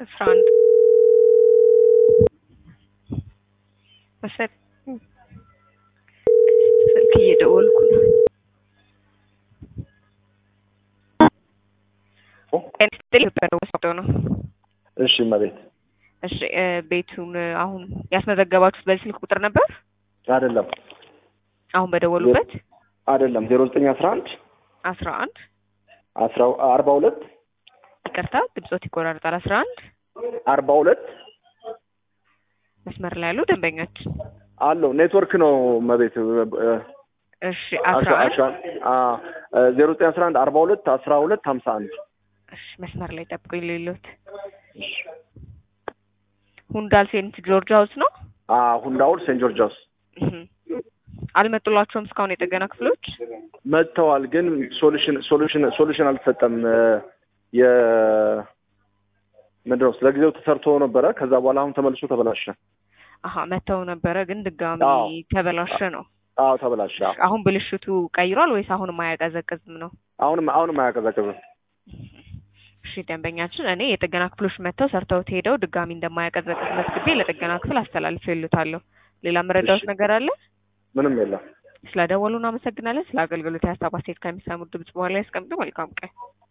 አስራ አንድ መሰል ስልክ እየደወልኩ ነው። ኢትዮጵያ ነው። እሺ እመቤት። እሺ እ ቤቱን አሁን ያስመዘገባችሁት በዚህ ስልክ ቁጥር ነበር? አይደለም አሁን በደወሉበት አይደለም ዜሮ ዘጠኝ አስራ አንድ አስራ አንድ አስራ አርባ ሁለት ይቅርታ ድምጾት ይቆራርጣል። አስራ አንድ አርባ ሁለት መስመር ላይ ያሉ ደንበኛችን አለው ኔትወርክ ነው እመቤት እሺ አስራ አንድ ዜሮ ዘጠኝ አስራ አንድ አርባ ሁለት አስራ ሁለት ሀምሳ አንድ እሺ መስመር ላይ ጠብቁኝ። ሌሎት ሁንዳል ሴንት ጆርጅ ሀውስ ነው። ሁንዳውል ሴንት ጆርጅ ሀውስ እህ አልመጡላቸውም እስካሁን የጥገና ክፍሎች መጥተዋል፣ ግን ሶሉሽን ሶሉሽን ሶሉሽን አልተሰጠም። የ ምንድን ነው ስለ ጊዜው ተሰርቶ ነበረ። ከዛ በኋላ አሁን ተመልሶ ተበላሸ። አሀ መተው ነበረ፣ ግን ድጋሚ አዎ። ተበላሸ ነው። አዎ ተበላሸ። አዎ። አሁን ብልሽቱ ቀይሯል ወይስ አሁንም አያቀዘቅዝም ነው? አሁንም አሁንም አያቀዘቅዝም። እሺ ደንበኛችን፣ እኔ የጥገና ክፍሎች መጥተው ሰርተውት ሄደው ድጋሚ እንደማያቀዘቅዝ መዝግቤ ለጥገና ክፍል አስተላልፌ ይሉታለሁ። ሌላ መረዳት እሺ። ነገር አለ? ምንም የለም። ስለ ደወሉ እናመሰግናለን። ስለ አገልግሎት የሀሳብ አስተያየት ከሚሰሙት ድምጽ በኋላ ያስቀምጡ። መልካም ቀን።